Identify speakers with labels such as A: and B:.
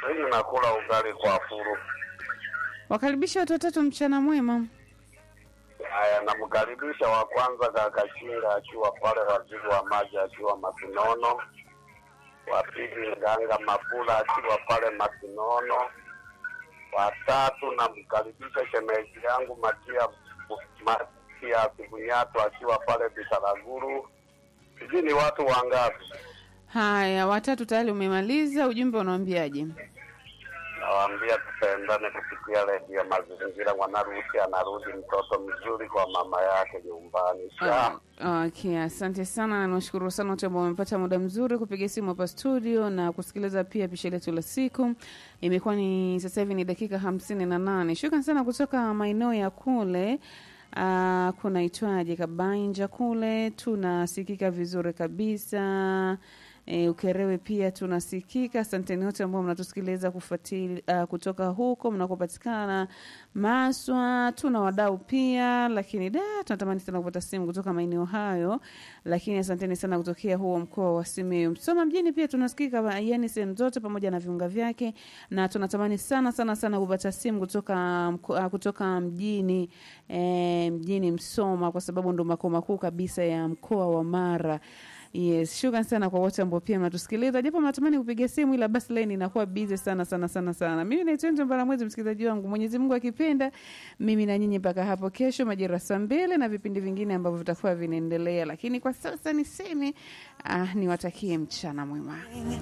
A: Mimi nakula ugali kwa furu.
B: Wakaribisha watu watatu mchana mwema.
A: Haya, namkaribisha wa kwanza kaka Chinga akiwa pale waziri wa maji akiwa Masinono. Wa pili Nganga Mabula akiwa pale Masinono. Wa tatu namkaribisha shemeji yangu Matia Matia Bunyato akiwa pale Bitaraguru. Sijui ni watu wangapi?
B: Haya, watatu tayari umemaliza. Ujumbe unawaambiaje?
A: Nawaambia tupendane kupitia redio Mazingira. Mwanarusi anarudi mtoto mzuri kwa mama yake nyumbani. Sha.
B: Ah, Okay, asante sana na niwashukuru sana wote ambao wamepata muda mzuri kupiga simu hapa studio na kusikiliza pia pisha letu la siku. Imekuwa ni sasa hivi ni dakika hamsini na nane. Shukran sana kutoka maeneo ya kule Uh, kunaitwaje Kabainja kule tunasikika vizuri kabisa. E, Ukerewe pia tunasikika. Asanteni wote ambao mnatusikiliza kufuatili uh, kutoka huko mnakopatikana Maswa. Tuna wadau pia, lakini da tunatamani sana kupata simu kutoka maeneo hayo, lakini asanteni sana kutokea huo mkoa wa Simiyu. Msoma mjini pia tunasikika, yani sehemu zote pamoja na viunga vyake, na tunatamani sana sana sana kupata simu kutoka mko, uh, kutoka mjini eh, mjini Msoma kwa sababu ndo makao makuu kabisa ya mkoa wa Mara. Yes, shukran sana kwa wote ambao pia mnatusikiliza, japo mnatamani kupiga simu, ila basi line inakuwa busy sana sana sana sana. Mimi naitwa Njo Mbaramwezi, msikilizaji wangu. Mwenyezi Mungu akipenda, mimi na nyinyi mpaka hapo kesho majira saa mbili na vipindi vingine ambavyo vitakuwa vinaendelea, lakini kwa sasa niseme ah, niwatakie mchana mwema.